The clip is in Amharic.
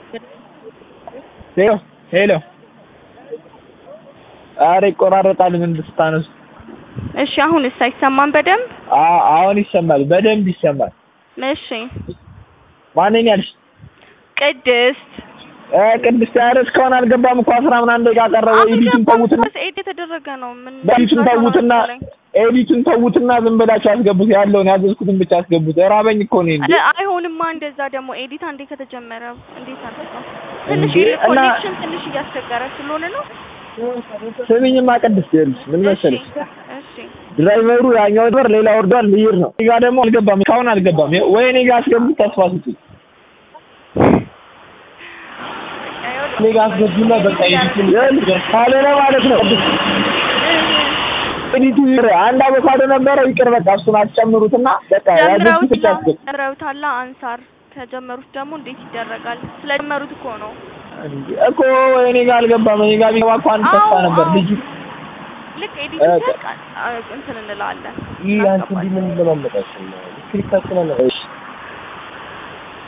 ሄሎ ሄሎ። ኧረ ይቆራረጣል። ምን ስታነሱ? እሺ አሁንስ አይሰማም በደንብ? አ- አሁን ይሰማል፣ በደንብ ይሰማል። እሺ ማንን ያልሽ? ቅድስት እ ቅድስት ኧረ እስካሁን አልገባም እኮ አስራ ምናምን ደቂቃ ቀረው። ኤዲቱን ተዉትና ኤድ የተደረገ ነው። ምን ኤዲቱን ተዉትና ኤዲቱን ተዉትና ዝም ብላችሁ አስገቡት። ያለውን ያዘዝኩትን ብቻ አስገቡት። ራበኝ እኮ ነው እንዴ። ኧረ አይሆንማ እንደዛ ደግሞ ኤዲት አንዴ ከተጀመረ እንዴት አድርገው ትንሽ እንዴ፣ እና- ኮኔክሽን ትንሽ እያስቸገረ ስለሆነ ነው። ስሚኝማ ቅድስት ይኸውልሽ ምን መሰለሽ እሺ እሺ ድራይቨሩ ያኛው ድበር ሌላ ወርዷል ልይር ነው። እኔ ጋ ደግሞ አልገባም፣ እስካሁን አልገባም። ወይ እኔ ጋ አስገቡት፣ ተስፋ ስጡኝ። እኔ ጋ አስገቡና በቃ ኤዲቱን ይኸውልሽ ካልሆነ ማለት ነው ቅድስት ኤዲቱ ይር አንድ አቮካዶ ነበረው ይቅር በቃ እሱን አትጨምሩትና በቃ ያዘዝኩት ብቻ አስገቡ። ጀምረውታላ አንሳር ከጀመሩት ደግሞ እንዴት ይደረጋል? ስለጀመሩት እኮ ነው። እንዴ እኮ እኔ ጋ አልገባም። እኔ ጋ ቢገባ እኮ አንድ ተስፋ አዎ፣ ነበር አዎ። ልጁ ልክ ኤዲት እ- ሲያልቅ አ- እንትን እንላለን። ይህ አንቺ እንዲህ ምን ለማመጣችን ነው? ስክሪፕታችን አለ። እሺ